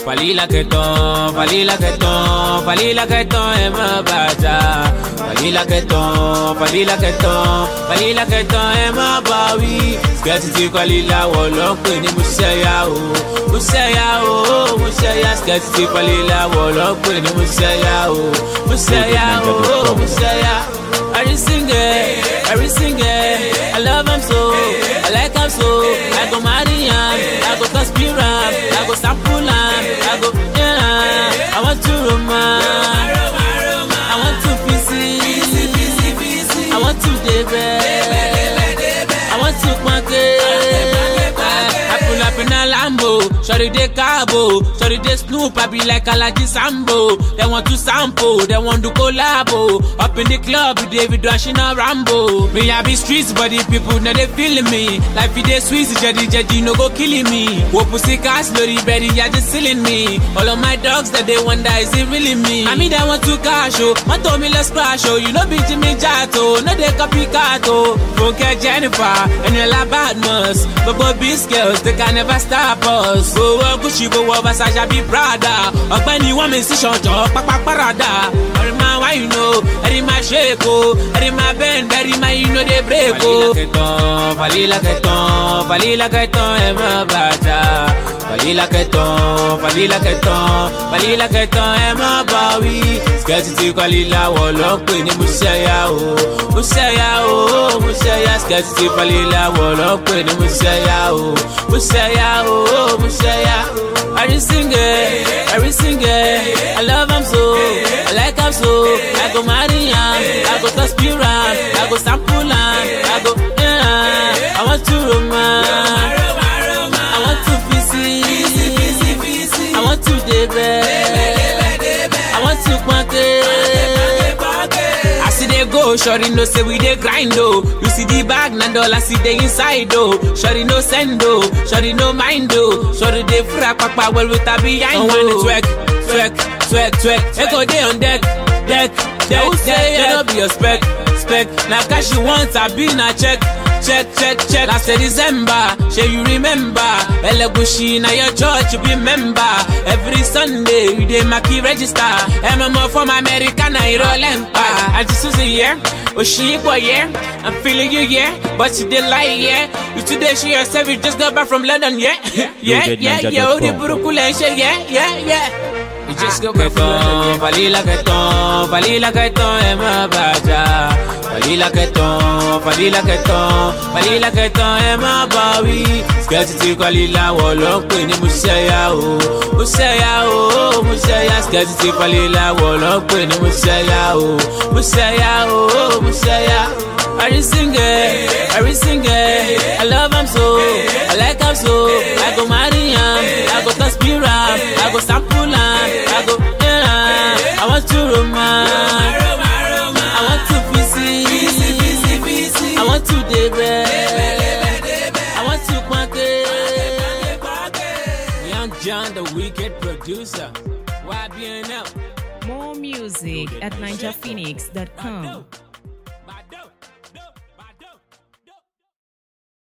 Falila que ton, falila que ton, falila que ton ẹ má bàjá. Falila que ton, falila que ton, falila que ton ẹ má bà wí. Skẹ́tì tí falila wọ̀ ló ń pè ní Musẹ́yà o. Musẹ́yà o, Musẹ́yà skẹ́tì tí falila wọ̀ ló ń pè ní Musẹ́yà o. Musẹ́yà o, Musẹ́yà. Every single, every single, I love him so, I like him so, I go marry him, I go conspire him, I go sample him, I go, yeah, I want to romance, I want to PC, I want to debe, I want to monkey, I pull up in a Lambo, Shorty de cabo, Shorty de Snoop, I be like Alaji Sambo. They want to sample, they want to collabo. Up in the club, with David Rushing a Rambo. Me I be streets, but the people now they feeling me. Life it dey sweet, jadi jadi no go killing me. Wo pussy cast, lorry berry, yeah just killing me. All of my dogs that they wonder is it really me? I mean they want to cash oh, man told me let's crash oh. You know be Jimmy Jato, no they copycat oh. Funke Jennifer, and you la badness, but both these girls they can never stop us. Go wọ Gucci, go wọ Versace, be Prada. Ọ̀gbẹ́ni wọ́n mi sí ṣọ̀jọ́ pápá parada. Ẹ̀rí máa wá you know, ẹ̀rí máa shake o, ẹ̀rí máa bend, ẹ̀rí máa you know dey break o. Falila kẹtàn, falila kẹtàn, ẹ má bàjá. Falila kẹtàn, falila kẹtàn, falila kẹtàn, ẹ má bà wí. Skẹ́tì tí falila wọ̀ ló ń pè ní Musẹ́yà o. Musẹ́yà o, Musẹ́yà skẹ́tì tí falila wọ̀ ló ń pè ní Musẹ́yà o. Musẹ́yà o, Musẹ́yà. Every single, every single, I love him so, I like him so, I go marry him, I go conspire him, I go sample him, I go, yeah, I want to romance, I want to visit, I want to debe, I want to quanke. I see they go, shorty no say we dey grind oh. You see the bag, na dollar see the inside oh. Shorty no send oh, shorty no mind oh. Shorty dey fura papa well with her behind oh. Oh twerk, twerk, twerk, twerk. They go dey on deck, deck, deck, deck. They no be your spec, spec. Na cash you want, I be na check. Check, check, check. Last December, shey you remember? Elegushi na your church you be member. Every Sunday you dey maki register. MMO from America na irọ́ lẹ́mpa. Àti Susie yeah, Oṣìyípọ̀ yeah, I'm feeling you yeah, but you dey lie yeah. You too dey show yourself you just got back from London yeah, yeah, yeah, yeah. Orí burúkú lẹ́ ń ṣe yeah, yeah, yeah. You just go back from London. Falila kẹtàn, falila kẹtàn, ẹ má bàjá. Falila kẹtàn, falila kẹtàn, falila kẹtàn, ẹ má bà wí. Skẹ́tì tí falila wọ̀ ló ń pè ní Musẹ́yà o. Musẹ́yà o, Musẹ́yà. Skẹ́tì tí falila wọ̀ ló ń pè ní Musẹ́yà o. Musẹ́yà o, Musẹ́yà. Every single, every single, I love him so, I like him so, I go marry him, I go conspire him, I go sample him, I go, yeah, I want to romance, I want to visit, I want to debe, I want to quanke. Young John, the wicked producer, YBNL. More music at ninjaphoenix.com.